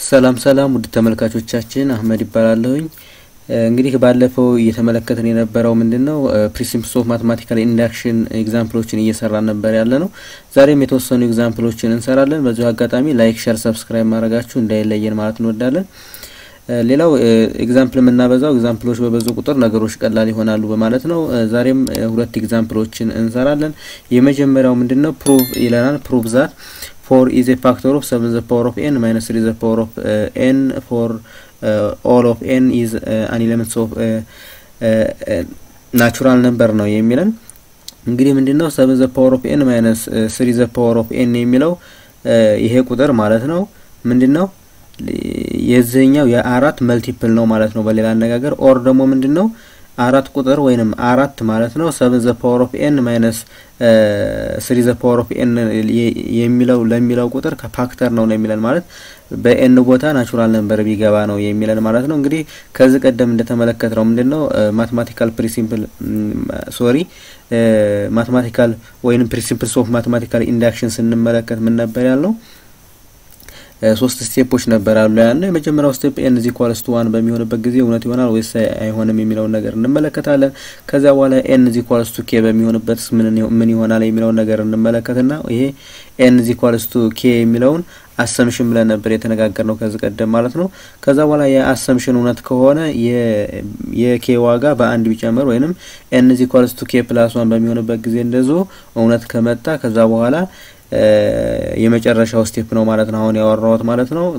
ሰላም ሰላም ውድ ተመልካቾቻችን አህመድ ይባላለሁኝ። እንግዲህ ባለፈው እየተመለከትን የነበረው ምንድን ነው ፕሪንሲፕልስ ኦፍ ማትማቲካል ኢንዳክሽን ኤግዛምፕሎችን እየሰራን ነበር ያለ ነው። ዛሬም የተወሰኑ ኤግዛምፕሎችን እንሰራለን። በዚሁ አጋጣሚ ላይክ፣ ሸር፣ ሰብስክራይብ ማድረጋችሁ እንዳይለየን ማለት እንወዳለን። ሌላው ኤግዛምፕል የምናበዛው ኤግዛምፕሎች በበዙ ቁጥር ነገሮች ቀላል ይሆናሉ በማለት ነው። ዛሬም ሁለት ኤግዛምፕሎችን እንሰራለን። የመጀመሪያው ምንድን ነው ፕሩቭ ይለናል። ፕሩቭ ዛት ፎር ኢዝ ኤ ፋክተር ኦፍ ሰቨን ዘ ፓወር ኦፍ ኤን ማይነስ ትሪ ዘ ፓወር ኦፍ ኤን ፎር ኦል ኦፍ ኤን ኢዝ አን ኤሌመንትስ ኦፍ ናቹራል ነምበር ነው የሚለን። እንግዲህ ምንድን ነው ሰቨን ዘ ፓወር ኦፍ ኤን ማይነስ ስሪ ዘ ፓወር ኦፍ ኤን የሚለው ይሄ ቁጥር ማለት ነው ምንድን ነው የዚህኛው የአራት መልቲፕል ነው ማለት ነው። በሌላ አነጋገር ኦር ደግሞ ምንድን ነው አራት ቁጥር ወይንም አራት ማለት ነው ሰቨን ዘ ፓወር ኦፍ ኤን ማይነስ ስሪ ዘ ፓወር ኦፍ ኤን የሚለው ለሚለው ቁጥር ከፋክተር ነው ነው የሚለን ማለት በኤን ቦታ ናቹራል ነምበር ቢገባ ነው የሚለን ማለት ነው። እንግዲህ ከዚህ ቀደም እንደተመለከት ነው ምንድን ነው ማትማቲካል ፕሪንሲፕል ሶሪ ማትማቲካል ወይንም ፕሪንሲፕልስ ኦፍ ማትማቲካል ኢንዳክሽን ስንመለከት ምን ነበር ያልነው? ሶስት ስቴፖች ነበር ያሉ ያለ የመጀመሪያው ስቴፕ ኤን ዚ ኳልስ ቱ ዋን በሚሆንበት ጊዜ እውነት ይሆናል ወይስ አይሆንም የሚለውን ነገር እንመለከታለን። ከዚያ በኋላ ኤን ዚ ኳልስ ቱ ኬ በሚሆንበት ምን ይሆናል የሚለውን ነገር እንመለከትና ይሄ ኤን ዚ ኳልስ ቱ ኬ የሚለውን አሰምሽን ብለን ነበር የተነጋገር ነው ከዚህ ቀደም ማለት ነው። ከዛ በኋላ የአሰምሽን እውነት ከሆነ የኬ ዋጋ በአንድ ቢጨምር ወይንም ኤን ዚ ኳልስ ቱ ኬ ፕላስ ዋን በሚሆንበት ጊዜ እንደዞ እውነት ከመጣ ከዛ በኋላ የመጨረሻው ስቴፕ ነው ማለት ነው። አሁን ያወራሁት ማለት ነው።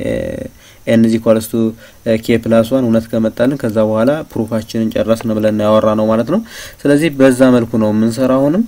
በኤን ዚ ኳልስ ቱ ኬ ፕላስ ዋን እውነት ከመጣልን ከዛ በኋላ ፕሩፋችንን ጨረስን ብለን ያወራ ነው ማለት ነው። ስለዚህ በዛ መልኩ ነው የምንሰራ አሁንም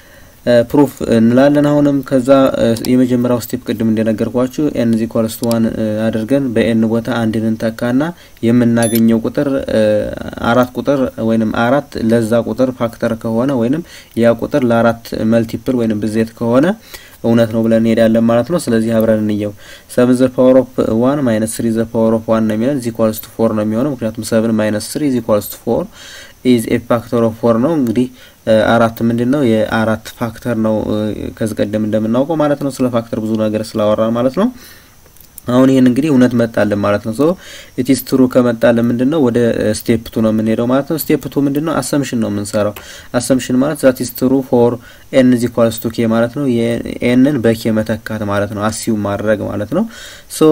ፕሩፍ እንላለን። አሁንም ከዛ የመጀመሪያው ስቴፕ ቅድም እንደነገርኳችሁ ኤን ዚ ኳልስ ቱ ዋን አድርገን በኤን ቦታ አንድን እንተካና የምናገኘው ቁጥር አራት ቁጥር ወይንም አራት ለዛ ቁጥር ፋክተር ከሆነ ወይንም ያ ቁጥር ለአራት መልቲፕል ወይንም ብዜት ከሆነ እውነት ነው ብለን እንሄዳለን ማለት ነው። ስለዚህ አብረን እንየው። ሰብን ዘ ፓወር ኦፍ ዋን ማይነስ ስሪ ዘ ፓወር ኦፍ ዋን ነው የሚለን ዚ ኳልስ ቱ ፎር ነው የሚሆነው ምክንያቱም ሰብን ማይነስ ስሪ ዚ ኳልስ ቱ ፎር ኢዝ ኤ ፋክተር ኦፍ ፎር ነው። እንግዲህ አራት ምንድን ነው የአራት ፋክተር ነው ከዚህ ቀደም እንደምናውቀው ማለት ነው። ስለ ፋክተር ብዙ ነገር ስላወራን ማለት ነው። አሁን ይህን እንግዲህ እውነት መጣልን ማለት ነው። ሶ ኢቲስ ትሩ ከመጣልን ምንድን ነው ወደ ስቴፕ ቱ ነው የምንሄደው ማለት ነው። ስቴፕ ቱ ምንድን ነው አሰምሽን ነው የምንሰራው። አሰምሽን ማለት ዛት ኢስ ትሩ ፎር ኤን ዚ ኳልስ ቱ ኬ ማለት ነው። ኤንን በኬ መተካት ማለት ነው። አሲው ማድረግ ማለት ነው። ሶ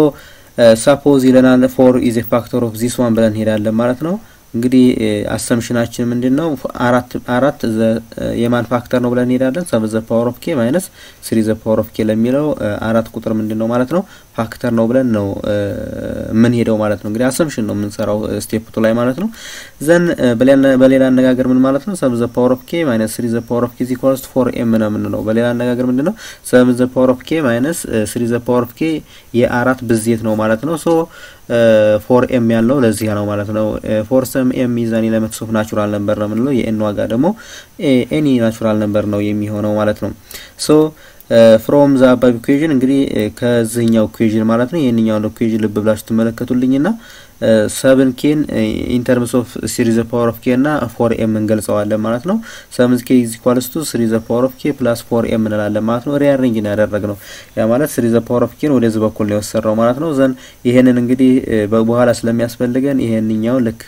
ሳፖዝ ይለናል ፎር ኢዝ ኤ ፋክተር ኦፍ ዚስ ዋን ብለን እንሄዳለን ማለት ነው። እንግዲህ አሰምሽናችን ምንድን ነው? አራት አራት የማን ፋክተር ነው ብለን እንሄዳለን። ሰብን ዘ ፓወር ኦፍ ኬ ማይነስ ስሪ ዘ ፓወር ኦፍ ኬ ለሚለው አራት ቁጥር ምንድን ነው ማለት ነው ፋክተር ነው ብለን ነው የምንሄደው ማለት ነው። እንግዲህ አሰምሽን ነው የምንሰራው ስቴፕቱ ላይ ማለት ነው። ዘን በሌላ አነጋገር ምን ማለት ነው? ሰብን ዘ ፓወር ኦፍ ኬ ማይነስ ስሪ ዘ ፓወር ኦፍ ኬ ኢኳልስ ቱ ፎር ኤም ነው የምንለው። በሌላ አነጋገር ምንድን ነው? ሰብን ዘ ፓወር ኦፍ ኬ ማይነስ ስሪ ዘ ፓወር ኦፍ ኬ የአራት ብዜት ነው ማለት ነው። ሶ ፎር ኤም ያለው ለዚህ ነው ማለት ነው። ፎር ሰም ኤም ሚዛን ኤሌመንትስ ኦፍ ናቹራል ነምበር ነው የምንለው። የኤን ዋጋ ደግሞ ኤኒ ናቹራል ነምበር ነው የሚሆነው ማለት ነው። ሶ ፍሮም ዛ አባብ ኢኩዌዥን እንግዲህ ከዚህኛው ኢኩዌዥን ማለት ነው ይህንኛውን ኢኩዌዥን ልብ ብላችሁ ትመለከቱልኝና ሰብን ኬን ኢንተርምስ ኦፍ ሲሪ ዘ ፓወር ኦፍ ኬ እና ፎር ኤም እንገልጸዋለን ማለት ነው። ሰብን ኬ ኢዝ ኢኳልስ ቱ ስሪ ዘ ፓወር ኦፍ ኬ ፕላስ ፎር ኤም እንላለን ማለት ነው። ሪአሬንጅ ነው ያደረግነው። ያ ማለት ስሪ ዘ ፓወር ኦፍ ኬን ወደዚህ በኩል ነው የወሰድነው ማለት ነው። ዘን ይሄንን እንግዲህ በኋላ ስለሚያስፈልገን ይሄንኛው ልክ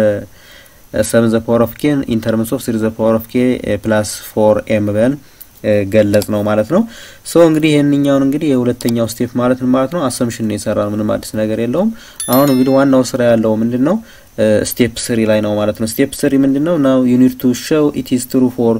በሰብን ዘ ፓወር ኦፍ ኬን ኢንተርምስ ኦፍ ስሪ ዘ ፓወር ኦፍ ኬ ፕላስ ፎር ኤም ብለን ገለጽ ነው ማለት ነው። ሶ እንግዲህ ይህንኛውን እንግዲህ የሁለተኛው ስቴፕ ማለት ነው ማለት ነው አሰምሽን ነው የሰራን ምንም አዲስ ነገር የለውም። አሁን እንግዲህ ዋናው ስራ ያለው ምንድን ነው ስቴፕ ስሪ ላይ ነው ማለት ነው። ስቴፕ ስሪ ምንድን ነው ናው ዩ ኒድ ቱ ሾው ኢት ኢዝ ትሩ ፎር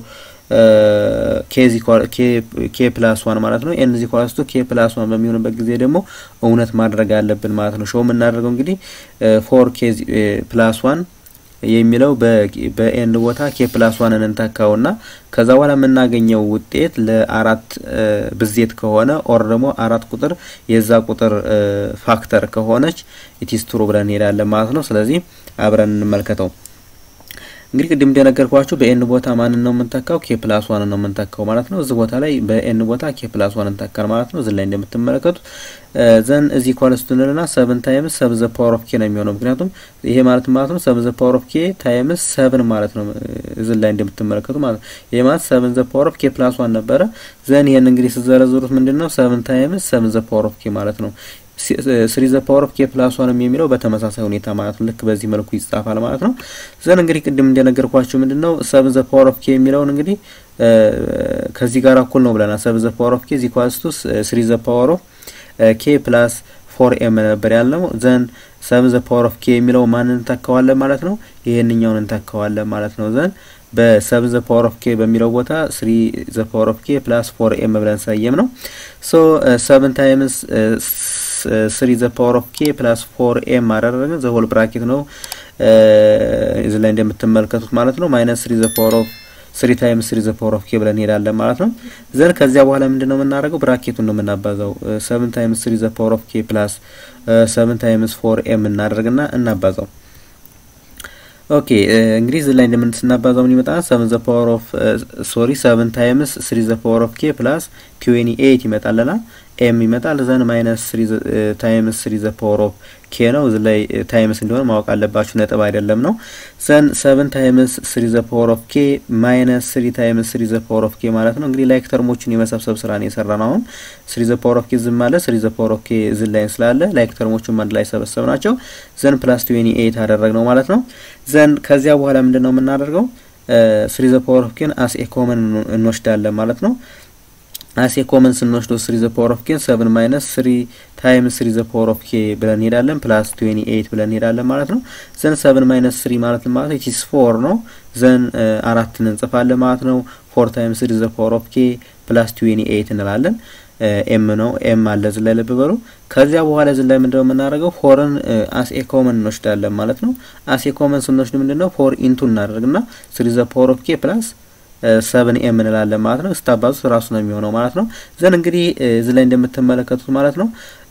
ኬ ፕላስ ዋን ማለት ነው። ኤን ዚ ኳልስ ቱ ኬ ፕላስ ዋን በሚሆንበት ጊዜ ደግሞ እውነት ማድረግ አለብን ማለት ነው። ሾው የምናደርገው እንግዲህ ፎር ኬ ፕላስ ዋን የሚለው በኤን ቦታ ኬ ፕላስ ዋንን እንተካውና ከዛ በኋላ የምናገኘው ውጤት ለአራት ብዜት ከሆነ ኦር ደግሞ አራት ቁጥር የዛ ቁጥር ፋክተር ከሆነች ኢቲስ ትሩ ብለን እንሄዳለን ማለት ነው። ስለዚህ አብረን እንመልከተው። እንግዲህ ቅድም እንደነገርኳችሁ በኤን ቦታ ማንን ነው የምንተካው? ኬ ፕላስ ዋንን ነው የምንተካው ማለት ነው። እዚህ ቦታ ላይ በኤን ቦታ ኬ ፕላስ ዋን እንተካል ማለት ነው። እዚህ ላይ እንደምትመለከቱት ዘን እዚህ ኳልስቱ እንልና ሰብን ታይምስ ሰብ ዘ ፓወር ኦፍ ኬ ነው የሚሆነው። ምክንያቱም ይሄ ማለት ማለት ነው ሰብ ዘ ፓወር ኦፍ ኬ ታይምስ ሰብን ማለት ነው። እዚህ ላይ እንደምትመለከቱ ማለት ነው። ይሄ ማለት ሰብን ዘ ፓወር ኦፍ ኬ ፕላስ ዋን ነበረ። ዘን ይሄን እንግዲህ ስዘረዝሩት ምንድን ነው ሰብን ታይምስ ሰብን ዘ ፓወር ኦፍ ኬ ማለት ነው። ስሪ ዘ ፓወር ኦፍ ኬ ፕላስ ዋንም የሚለው በተመሳሳይ ሁኔታ ማለት ነው ልክ በዚህ መልኩ ይጻፋል ማለት ነው። ዘን እንግዲህ ቅድም እንደነገርኳችሁ ምንድን ነው ሰብን ዘ ፓወር ኦፍ ኬ የሚለውን እንግዲህ ከዚህ ጋር እኩል ነው ብለናል። ሰብን ዘ ፓወር ኦፍ ኬ ዚ ኳስቱስ ስሪ ዘ ፓወር ኦፍ ኬ ፕላስ ፎር ኤም ነበር ያልነው። ዘን ሰብን ዘ ፓወር ኦፍ ኬ የሚለው ማንን እንተካዋለን ማለት ነው? ይሄንኛውን እንተካዋለን ማለት ነው። ዘን በሰብን ዘ ፓወር ኦፍ ኬ በሚለው ቦታ ስሪ ዘ ፓወር ኦፍ ኬ ፕላስ ፎር ኤም ብለን ሰየም ነው። ሶ ሰብን ታይምስ ስሪ ዘ ፓወር ኦፍ ኬ ፕላስ ፎር ኤም አደረግን። ዘ ሆል ብራኬት ነው እዚህ ላይ እንደምትመለከቱት ማለት ነው። ማይነስ ስሪ ዘ ፓወር ኦፍ ስሪ ታይምስ ስሪ ዘ ፓወር ኦፍ ኬ ብለን እንሄዳለን ማለት ነው። ዘን ከዚያ በኋላ ምንድን ነው የምናደርገው? ብራኬቱን ነው የምናባዛው። ሰብን ታይምስ ስሪ ዘ ፓወር ኦፍ ኬ ፕላስ ሰብን ታይምስ ፎር ኤም እናደርግና እናባዛው። ኦኬ እንግዲህ እዚህ ላይ እንደምን ስናባዛው ምን ይመጣል? ሰብን ዘ ፓወር ኦፍ ሶሪ ሰብን ታይምስ ስሪ ዘ ፓወር ኦፍ ኬ ፕላስ ትዌኒ ኤይት ይመጣልና ኤም ይመጣል። ዘን ማይነስ ስሪ ታይምስ ስሪ ዘ ፓወር ኦፍ ኬ ነው። እዚህ ላይ ታይምስ እንደሆነ ማወቅ አለባችሁ፣ ነጥብ አይደለም ነው። ዘን ሰብን ታይምስ ስሪ ዘ ፓወር ኦፍ ኬ ማይነስ ስሪ ታይምስ ስሪ ዘ ፓወር ኦፍ ኬ ማለት ነው። እንግዲህ ላይክ ተርሞችን የመሰብሰብ ስራ ነው የሰራ ነው። አሁን ስሪ ዘ ፓወር ኦፍ ኬ ዝም አለ፣ ስሪ ዘ ፓወር ኦፍ ኬ እዚህ ላይ ስላለ ላይክ ተርሞችን አንድ ላይ ሰበሰብ ናቸው። ዘን ፕላስ ትዌኒ ኤይት አደረግ ነው ማለት ነው። ዘን ከዚያ በኋላ ምንድን ነው የምናደርገው? ስሪ ዘ ፓወር ኦፍ ኬን አስ ኤ ኮመን እንወስዳለን ማለት ነው። አሴ ኮመን ስንወስደው ስሪ ዘ ፓወር ኦፍ ኬን ሰብን ማይነስ ስሪ ታይምስ ስሪ ዘ ፓወር ኦፍ ኬ ብለን እንሄዳለን ፕላስ ትዌኒ ኤይት ብለን እንሄዳለን ማለት ነው። ዘን ሰብን ማይነስ ስሪ ማለት ማለት ነው ኢትስ ፎር ነው። ዘን አራትን እንጽፋለን ማለት ነው። ፎር ታይምስ ስሪ ዘ ፓወር ኦፍ ኬ ፕላስ ትዌኒ ኤይት እንላለን። ኤም ነው ኤም አለ እዚህ ላይ ልብ በሉ። ከዚያ በኋላ እዚህ ላይ ምንድነው የምናደርገው? ፎርን አስኤ ኮመን እንወስዳለን ማለት ነው። አስኤ ኮመን ስንወስድ ምንድነው ፎር ኢንቱ እናደርግና ስሪ ዘ ፓወር ኦፍ ኬ ፕላስ ሰብን ኤም እንላለን ማለት ነው። ስታባዙት ራሱ ነው የሚሆነው ማለት ነው። ዘን እንግዲህ እዚህ ላይ እንደምትመለከቱት ማለት ነው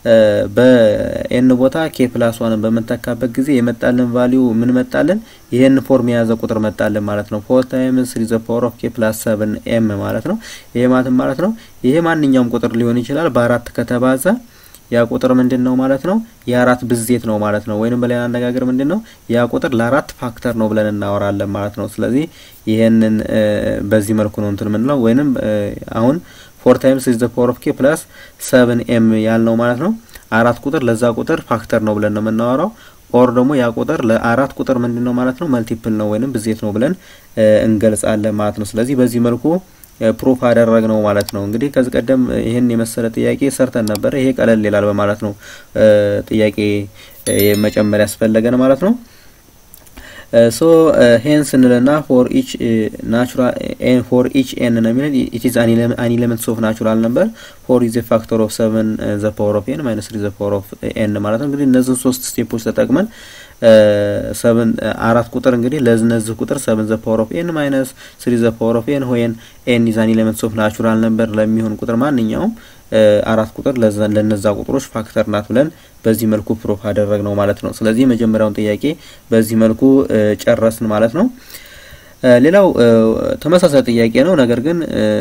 በኤን ቦታ ኬ ፕላስ ዋንን በምንተካበት ጊዜ የመጣልን ቫሊዩ ምን መጣልን? ይህን ፎርም የያዘ ቁጥር መጣልን ማለት ነው። ፎር ታይምስ ስሪ ዘ ፓወር ኦፍ ኬ ፕላስ ሰብን ኤም ማለት ነው። ይሄ ማለት ማለት ነው ይሄ ማንኛውም ቁጥር ሊሆን ይችላል በአራት ከተባዛ ያ ቁጥር ምንድን ነው ማለት ነው? የአራት ብዜት ነው ማለት ነው። ወይንም በሌላ አነጋገር ምንድን ነው ያ ቁጥር ለአራት ፋክተር ነው ብለን እናወራለን ማለት ነው። ስለዚህ ይሄንን በዚህ መልኩ ነው እንትን የምንለው ወይንም አሁን ፎር ታይምስ ዘ ፓወር ኦፍ ኬ ፕላስ ሰብን ኤም ያልነው ማለት ነው። አራት ቁጥር ለዛ ቁጥር ፋክተር ነው ብለን ነው የምናወራው። ኦር ደግሞ ያ ቁጥር ለአራት ቁጥር ምንድን ነው ማለት ነው መልቲፕል ነው ወይንም ብዜት ነው ብለን እንገልጻለን ማለት ነው። ስለዚህ በዚህ መልኩ ፕሩፍ አደረግ ነው ማለት ነው። እንግዲህ ከዚህ ቀደም ይህን የመሰለ ጥያቄ ሰርተን ነበረ። ይሄ ቀለል ይላል በማለት ነው ጥያቄ መጨመር ያስፈለገን ማለት ነው። ሶ ሄንስ እንልና ፎር ኢች ናቹራል ኤን ፎር ኢች ኤን ነው የሚለን ኢት ኢዝ አን ኤሌመንትስ ኦፍ ናቹራል ነምበር ፎር ኢዝ ፋክተር ኦፍ ሰቨን ዘ ፓወር ኦፍ ኤን ማይነስ ትሪ ዘ ፓወር ኦፍ ኤን ማለት ነው። እንግዲህ እነዚህን ሶስት ስቴፖች ተጠቅመን ሰብን አራት ቁጥር እንግዲህ ለነዚህ ቁጥር ሰብን ዘ ፓወር ኦፍ ኤን ማይነስ ስሪ ዘ ፓወር ኦፍ ኤን ሆየን ኤን ኢዝ አን ኤሌመንትስ ኦፍ ናቹራል ነምበር ለሚሆን ቁጥር ማንኛውም አራት ቁጥር ለነዛ ቁጥሮች ፋክተር ናት ብለን በዚህ መልኩ ፕሩፍ አደረግ ነው ማለት ነው። ስለዚህ የመጀመሪያውን ጥያቄ በዚህ መልኩ ጨረስን ማለት ነው። ሌላው ተመሳሳይ ጥያቄ ነው። ነገር ግን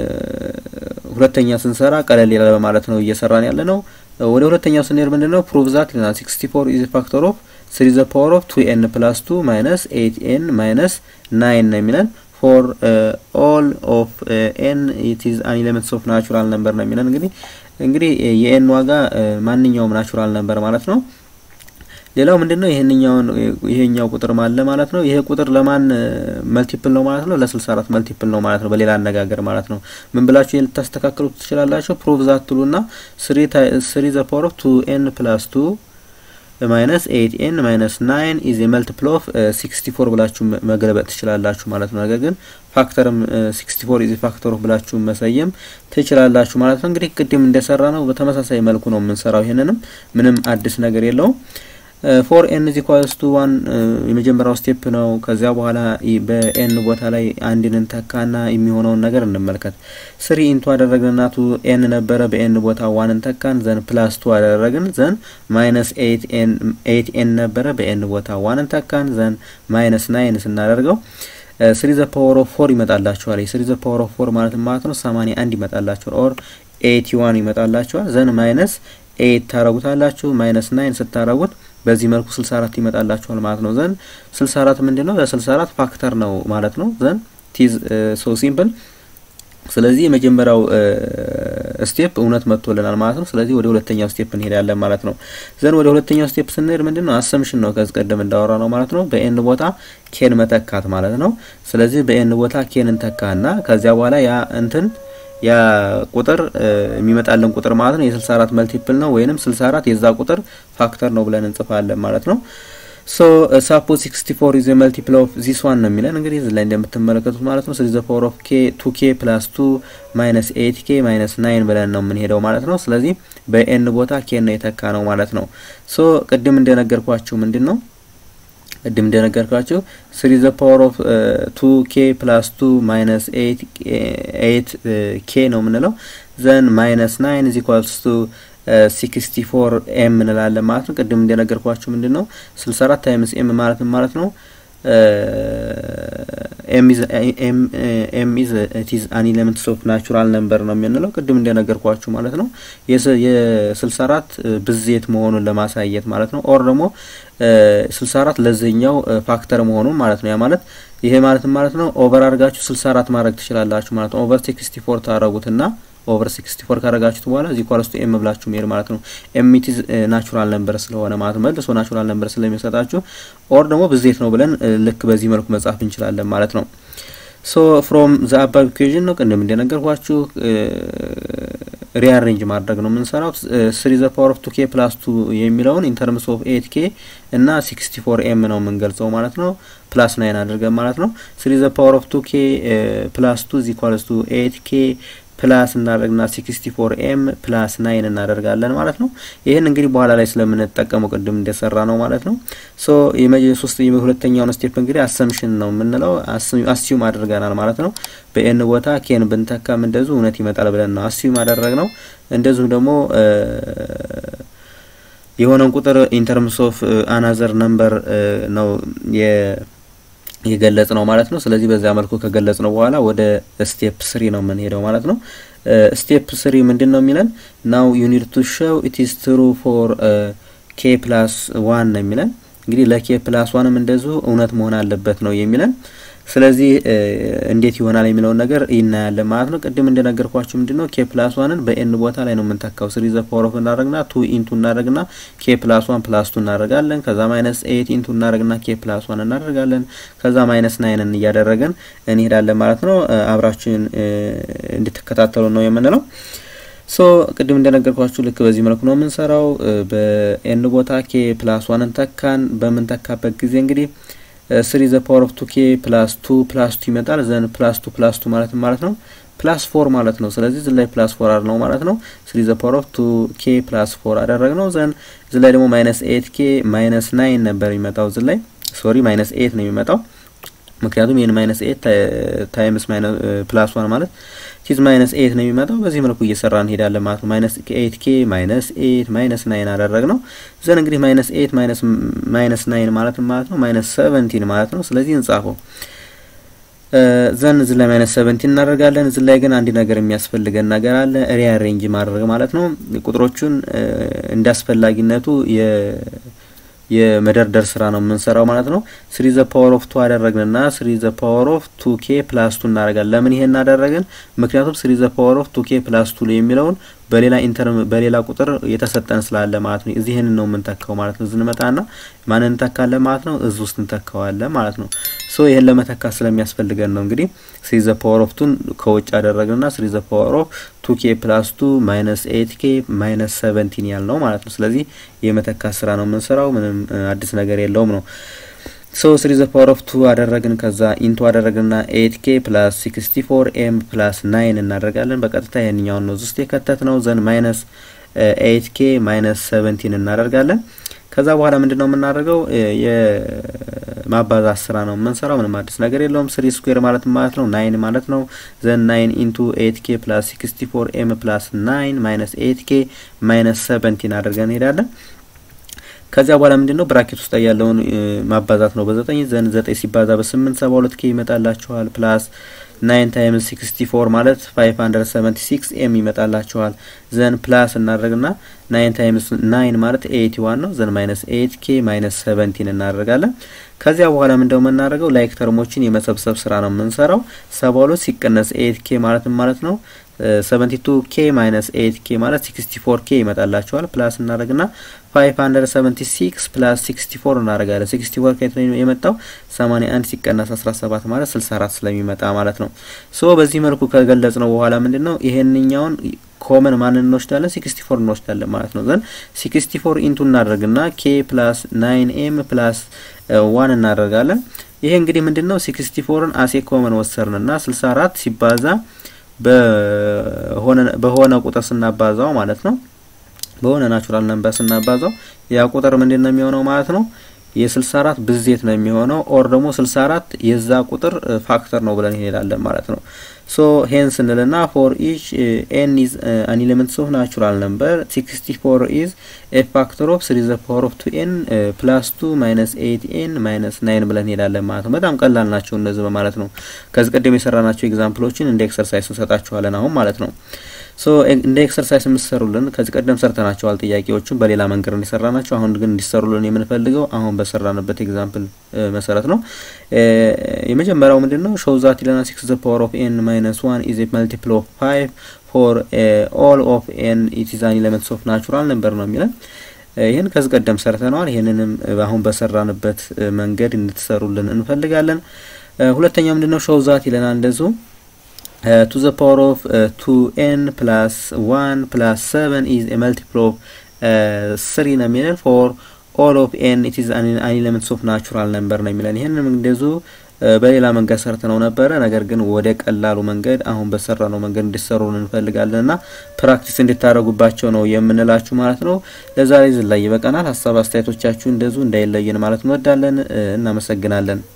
ሁለተኛ ስንሰራ ቀለል ይላል በማለት ነው እየሰራን ያለ ነው። ወደ ሁለተኛው ስንሄድ ምንድን ነው ፕሩቭ ዛት ይለናል። ሲክስቲ ፎር ኢዝ ፋክተር ኦፍ ስሪ ዘ ፓወር ኦፍ ቱ ኤን ፕላስ ቱ ማይነስ ኤይት ኤን ማይነስ ናይን ነው የሚለን ፎር ኦል ኦፍ ኤን ኢት ኢዝ አን ኤሌመንትስ ኦፍ ናቹራል ነምበር ነው የሚለን እንግዲህ እንግዲህ የኤን ዋጋ ማንኛውም ናቹራል ነምበር ማለት ነው። ሌላው ምንድነው ይሄንኛውን ይሄኛው ቁጥር ማለ ማለት ነው። ይሄ ቁጥር ለማን መልቲፕል ነው ማለት ነው? ለ64 መልቲፕል ነው ማለት ነው። በሌላ አነጋገር ማለት ነው። ምን ብላችሁ ልታስተካክሉ ትችላላችሁ? ፕሩቭ ዛት ትሉና 3 ዘ ፓወር ኦፍ 2 ኤን ፕላስ 2 ማይነስ 8 ኤን ማይነስ 9 ኢዝ ኤ መልቲፕል ኦፍ 64 ብላችሁ መገልበጥ ትችላላችሁ ማለት ነው። ነገር ግን ፋክተርም 64 ኢዝ ፋክተር ኦፍ ብላችሁ መሰየም ትችላላችሁ ማለት ነው። እንግዲህ ቅድም እንደሰራ ነው በተመሳሳይ መልኩ ነው የምንሰራው። ይሄንንም ምንም አዲስ ነገር የለውም። ፎር ኤን ኢዝ ኢኳልስ ቱ ዋን የመጀመሪያው ስቴፕ ነው። ከዚያ በኋላ በኤን ቦታ ላይ አንድን እንተካና የሚሆነውን ነገር እንመልከት። ስሪ ኢንቱ አደረግንና ቱ ኤን ነበረ በኤን ቦታ ዋን እንተካን። ዘን ፕላስ ቱ አደረግን። ዘን ማይነስ ኤይት ኤን ነበረ በኤን ቦታ ዋን እንተካን። ዘን ማይነስ ናይን ስናደርገው ስሪ ዘ ፓወር ኦፍ ፎር ይመጣላችኋል። ስሪ ዘ ፓወር ኦፍ ፎር ማለት ማለት ነው ሰማኒያ አንድ ይመጣላችኋል። ኦር ኤይቲ ዋን ይመጣላችኋል። ዘን ማይነስ ኤይት ታረጉታላችሁ። ማይነስ ናይን ስታረጉት በዚህ መልኩ 64 ይመጣላችኋል ማለት ነው። ዘን 64 ምንድን ነው? ለ64 ፋክተር ነው ማለት ነው። ዘን ቲዝ ሶ ሲምፕል። ስለዚህ የመጀመሪያው ስቴፕ እውነት መጥቶልናል ማለት ነው። ስለዚህ ወደ ሁለተኛው ስቴፕ እንሄዳለን ማለት ነው። ዘን ወደ ሁለተኛው ስቴፕ ስንሄድ ምንድን ነው አሰምሽን ነው ከዚህ ቀደም እንዳወራ ነው ማለት ነው። በኤን ቦታ ኬን መተካት ማለት ነው። ስለዚህ በኤን ቦታ ኬን እንተካና ከዚያ በኋላ ያ እንትን ያ ቁጥር የሚመጣልን ቁጥር ማለት ነው የ64 መልቲፕል ነው ወይንም 64 የዛ ቁጥር ፋክተር ነው ብለን እንጽፋለን ማለት ነው። ሶ ሳፖዝ 64 ኢዝ መልቲፕል ኦፍ ዚስ ዋን ነው የሚለን እንግዲህ እዚህ ላይ እንደምትመለከቱት ማለት ነው። ስለዚህ ዘ ፓወር ኦፍ ኬ 2 ኬ ፕላስ 2 ማይነስ 8 ኬ ማይነስ 9 ብለን ነው የምንሄደው ማለት ነው። ስለዚህ በኤን ቦታ ኬ ነው የተካ ነው ማለት ነው። ሶ ቅድም እንደነገርኳችሁ ምንድን ነው ቅድም እንደነገርኳችሁ ስሪ ዘ ፓወር ኦፍ ቱ ኬ ፕላስ ቱ ማይነስ ኤይት ኬ ነው የምንለው ዘን ማይነስ ናይን ኢዝ ኢኳልስ ቱ ሲክስቲ ፎር ኤም እንላለን ማለት ነው። ቅድም እንደነገርኳችሁ ምንድን ነው ስልሳ አራት ታይምስ ኤም ማለት ማለት ነው ኤም ኢዝ ኢዝ አን ኤሌመንት ኦፍ ናቹራል ነምበር ነው የምንለው ቅድም እንደነገርኳችሁ ማለት ነው። የስልሳ አራት ብዜት መሆኑን ለማሳየት ማለት ነው። ኦር ደግሞ ስልሳ አራት ለዚህኛው ፋክተር መሆኑን ማለት ነው። ያ ማለት ይሄ ማለት ማለት ነው ኦቨር አድርጋችሁ ስልሳ አራት ማድረግ ትችላላችሁ ማለት ነው። ኦቨር ሲክስቲ ፎር ታደረጉትና ኦቨር ሲክስቲ ፎር ካረጋችሁት በኋላ እዚህ ኳልስቱ ኤም ብላችሁ መሄድ ማለት ነው። ኤሚቲዝ ናቹራል ነምበር ስለሆነ ማለት መልሶ ናቹራል ነምበር ስለሚሰጣችሁ ኦር ደግሞ ብዜት ነው ብለን ልክ በዚህ መልኩ መጻፍ እንችላለን ማለት ነው። ሶ ፍሮም ዘ አባብ ኢኩዌዥን ነው ቅድም እንደነገርኳችሁ ሪአሬንጅ ማድረግ ነው የምንሰራው። ስሪ ዘ ፓወር ኦፍ ቱ ኬ ፕላስ ቱ የሚለውን ኢንተርምስ ኦፍ ኤት ኬ እና ሲክስቲ ፎር ኤም ነው የምንገልጸው ማለት ነው። ፕላስ ናይን አድርገን ማለት ነው። ስሪ ዘ ፓወር ኦፍ ቱ ኬ ፕላስ ቱ ዚ ኳልስ ቱ ኤት ኬ ፕላስ እናደርግና ሲክስቲ ፎር ኤም ፕላስ ናይን እናደርጋለን ማለት ነው። ይህን እንግዲህ በኋላ ላይ ስለምንጠቀመው ቅድም እንደሰራ ነው ማለት ነው። ሶ ሶስት ሁለተኛውን ስቴፕ እንግዲህ አሰምሽን ነው የምንለው አስዩም አድርገናል ማለት ነው። በኤን ቦታ ኬን ብንተካም እንደዚሁ እውነት ይመጣል ብለን ነው አስዩም አደረግ ነው። እንደዚሁም ደግሞ የሆነን ቁጥር ኢንተርምስ ኦፍ አናዘር ነምበር ነው የገለጽ ነው ማለት ነው። ስለዚህ በዛ መልኩ ከገለጽ ነው በኋላ ወደ ስቴፕ ስሪ ነው የምንሄደው ማለት ነው። ስቴፕ ስሪ ምንድን ነው የሚለን ናው ዩኒድ ቱ ሾው ኢት ኢዝ ትሩ ፎር ኬ ፕላስ ዋን ነው የሚለን እንግዲህ ለኬ ፕላስ ዋንም እንደዚሁ እውነት መሆን አለበት ነው የሚለን ስለዚህ እንዴት ይሆናል የሚለውን ነገር ይናያለን ማለት ነው። ቅድም እንደነገርኳችሁ ምንድን ነው ኬ ፕላስ ዋንን በኤን ቦታ ላይ ነው የምንተካው። ስሪ ዘ ፓወር ኦፍ እናደረግና ቱ ኢንቱ እናደረግና ኬ ፕላስ ዋን ፕላስ ቱ እናደረጋለን። ከዛ ማይነስ ኤይት ኢንቱ እናደረግና ኬ ፕላስ ዋን እናደርጋለን። ከዛ ማይነስ ናይንን እያደረገን እንሄዳለን ማለት ነው። አብራችን እንድትከታተሉ ነው የምንለው። ሶ ቅድም እንደነገርኳችሁ ልክ በዚህ መልኩ ነው የምንሰራው። በኤን ቦታ ኬ ፕላስ ዋንን ተካን። በምንተካበት ጊዜ እንግዲህ ስሪ ዘ ፓወር ኦፍ ቱ ኬ ፕላስ ቱ ፕላስ ቱ ይመጣል። ዘን ፕላስ ቱ ፕላስ ቱ ማለት ማለት ነው ፕላስ ፎር ማለት ነው። ስለዚህ እዚህ ላይ ፕላስ ፎር አድ ነው ማለት ነው። ስሪ ዘ ፓወር ኦፍ ቱ ኬ ፕላስ ፎር አደረግ ነው። ዘን እዚህ ላይ ደግሞ ማይነስ ኤት ኬ ማይነስ ናይን ነበር የሚመጣው። እዚህ ላይ ሶሪ ማይነስ ኤት ነው የሚመጣው ምክንያቱም ይህን ማይነስ ኤት ታይምስ ፕላስ ዋን ማለት ቲዝ ማይነስ ኤት ነው የሚመጣው። በዚህ መልኩ እየሰራ እንሄዳለን ማለት ነው። ማይነስ ኤት ኬ ማይነስ ኤት ማይነስ ናይን አደረግ ነው። ዘን እንግዲህ ማይነስ ኤት ማይነስ ናይን ማለት ማለት ነው ማይነስ ሰቨንቲን ማለት ነው። ስለዚህ እንጻፈው ዘን እዚህ ላይ ማይነስ ሰቨንቲን እናደርጋለን። እዚህ ላይ ግን አንድ ነገር የሚያስፈልገን ነገር አለ፣ ሪአሬንጅ ማድረግ ማለት ነው። ቁጥሮቹን እንደ አስፈላጊነቱ የመደርደር ስራ ነው የምንሰራው ማለት ነው። ስሪ ዘ ፓወር ኦፍ ቱ አደረግንና ስሪ ዘ ፓወር ኦፍ ቱ ኬ ፕላስ ቱ እናደርጋለን። ለምን ይሄን እናደረግን? ምክንያቱም ስሪ ዘ ፓወር ኦፍ ቱ ኬ ፕላስ ቱ የሚለውን በሌላ ኢንተርም በሌላ ቁጥር የተሰጠን ስላለ ማለት ነው። እዚህ ይህንን ነው የምንተካው ማለት ነው። እዚህ እንመጣና ማንን እንተካለን ማለት ነው? እዚህ ውስጥ እንተካዋለን ማለት ነው። ሶ ይህን ለመተካት ስለሚያስፈልገን ነው እንግዲህ ስሪ ዘ ፓወር ኦፍ ቱን ከውጭ አደረግንና ስሪ ዘ ፓወር ኦፍ ቱ ኬ ፕላስ ቱ ማይነስ ኤት ኬ ማይነስ ሰቨንቲን ያል ነው ማለት ነው። ስለዚህ የመተካት ስራ ነው የምንሰራው። ምንም አዲስ ነገር የለውም ነው ሶ ስሪ ዘ ፓወር ኦፍ ቱ አደረግን። ከዛ ኢንቱ አደረግንና ኤት ኬ ፕላስ ሲክስቲ ፎር ኤም ፕላስ ናይን እናደርጋለን። በቀጥታ ይህንኛውን ነው ውስጥ የከተት ነው። ዘን ማይነስ ኤት ኬ ማይነስ ሰቨንቲን እናደርጋለን። ከዛ በኋላ ምንድን ነው የምናደርገው? የማባዛት ስራ ነው የምንሰራው። ምንም አዲስ ነገር የለውም። ስሪ ስኩዌር ማለት ማለት ነው ናይን ማለት ነው። ዘን ናይን ኢንቱ ኤት ኬ ፕላስ ሲክስቲ ፎር ኤም ፕላስ ናይን ማይነስ ኤት ኬ ማይነስ ሰቨንቲን አድርገን እንሄዳለን። ከዚያ በኋላ ምንድን ነው ብራኬት ውስጥ ያለውን ማባዛት ነው በዘጠኝ ዘን ዘጠኝ ሲባዛ በስምንት ሰባ ሁለት ኬ ይመጣላችኋል ፕላስ ናይን ታይምስ ሲክስቲ ፎር ማለት ፋይቭ ሀንድረድ ሰቨንቲ ሲክስ ኤም ይመጣላችኋል። ዘን ፕላስ እናደርግና ናይን ታይምስ ናይን ማለት ኤይቲ ዋን ነው። ዘን ማይነስ ኤት ኬ ማይነስ ሰቨንቲን እናደርጋለን። ከዚያ በኋላ ምንደው የምናደርገው ላይክ ተርሞችን የመሰብሰብ ስራ ነው የምንሰራው። ሰባ ሁለት ሲቀነስ ኤት ኬ ማለት ማለት ነው ሰቨንቲ ቱ ኬ ማይነስ ኤይት ኬ ማለት ሲክስቲ ፎር ኬ ይመጣላቸዋል። ፕላስ እናደርግና ፋይቭ ሀንድረድ ሰቨንቲ ሲክስ ፕላስ ሲክስቲ ፎር እናደርጋለን። ሲክስቲ ፎር ከየት ነው የመጣው? ሰማኒያ አንድ ሲቀነስ አስራ ሰባት ማለት ስልሳ አራት ስለሚመጣ ማለት ነው። ሶ በዚህ መልኩ ከገለጽ ነው በኋላ ምንድን ነው ይሄንኛውን ኮመን ማንን እንወስዳለን? ሲክስቲ ፎር እንወስዳለን ማለት ነው። ዘን ሲክስቲ ፎር ኢንቱ እናደርግና ኬ ፕላስ ናይን ኤም ፕላስ ዋን እናደርጋለን። ይሄ እንግዲህ ምንድን ነው ሲክስቲ ፎርን አሴ ኮመን ወሰርንና ስልሳ አራት ሲባዛ በሆነ ቁጥር ስናባዛው ማለት ነው በሆነ ናቹራል ነምበር ስናባዛው ያ ቁጥር ምንድን ነው የሚሆነው ማለት ነው የስልሳ አራት ብዜት ነው የሚሆነው ኦር ደግሞ ስልሳ አራት የዛ ቁጥር ፋክተር ነው ብለን እንሄዳለን ማለት ነው። ሶ ሄን ስንልና ፎር ኢች ኤን ኢዝ አን ኤሌመንትስ ኦፍ ናቹራል ነምበር ሲክስቲ ፎር ኢዝ ኤ ፋክተር ኦፍ ስሪ ዘ ፓወር ኦፍ ቱ ኤን ፕላስ ቱ ማይነስ ኤይት ኤን ማይነስ ናይን ብለን እንሄዳለን ማለት ነው። በጣም ቀላል ናቸው እነዚህ በማለት ነው። ከዚህ ቀደም የሰራናቸው ኤግዛምፕሎችን እንደ ኤክሰርሳይዝ እንሰጣችኋለን አሁን ማለት ነው። ሶ እንደ ኤክሰርሳይዝ የምትሰሩልን ከዚህ ቀደም ሰርተናቸዋል ጥያቄዎቹን በሌላ መንገድ እንዲሰራ ናቸው። አሁን ግን እንዲሰሩልን የምንፈልገው አሁን በሰራንበት ኤግዛምፕል መሰረት ነው። የመጀመሪያው ምንድን ነው ሾው ዛት ኢለና ሲክስ ዘ ፓወር ኦፍ ኤን ማይነስ ዋን ኢዝ ኤ መልቲፕል ኦፍ ፋይቭ ፎር ኦል ኦፍ ኤን ኢት ኢዝ አን ኤሌመንትስ ኦፍ ናቹራል ነምበር ነው የሚለን። ይህን ከዚህ ቀደም ሰርተነዋል። ይህንንም አሁን በሰራንበት መንገድ እንድትሰሩልን እንፈልጋለን። ሁለተኛው ምንድን ነው ሾው ዛት ይለናል እንደዚሁ ቱ ዘ ፓወር ኦፍ ቱ ኤን ፕላስ ዋን ፕላስ ሰቨን ኢዝ ኤ መልቲፕል ኦፍ ስሪ ነው የሚለን ፎር ኦል ኦፍ ኤን ኢት ኢዝ አን ኤሌመንትስ ኦፍ ናቹራል ነምበር ነው የሚለን። ይህንም እንደዚሁ በሌላ መንገድ ሰርተ ነው ነበረ። ነገር ግን ወደ ቀላሉ መንገድ አሁን በሰራ ነው መንገድ እንዲሰሩን እንፈልጋለን እና ፕራክቲስ እንድታደረጉባቸው ነው የምንላችሁ ማለት ነው። ለዛሬ ዝላይ ይበቃናል። ሀሳብ አስተያየቶቻችሁ እንደዚሁ እንዳይለየን ማለት እንወዳለን። እናመሰግናለን።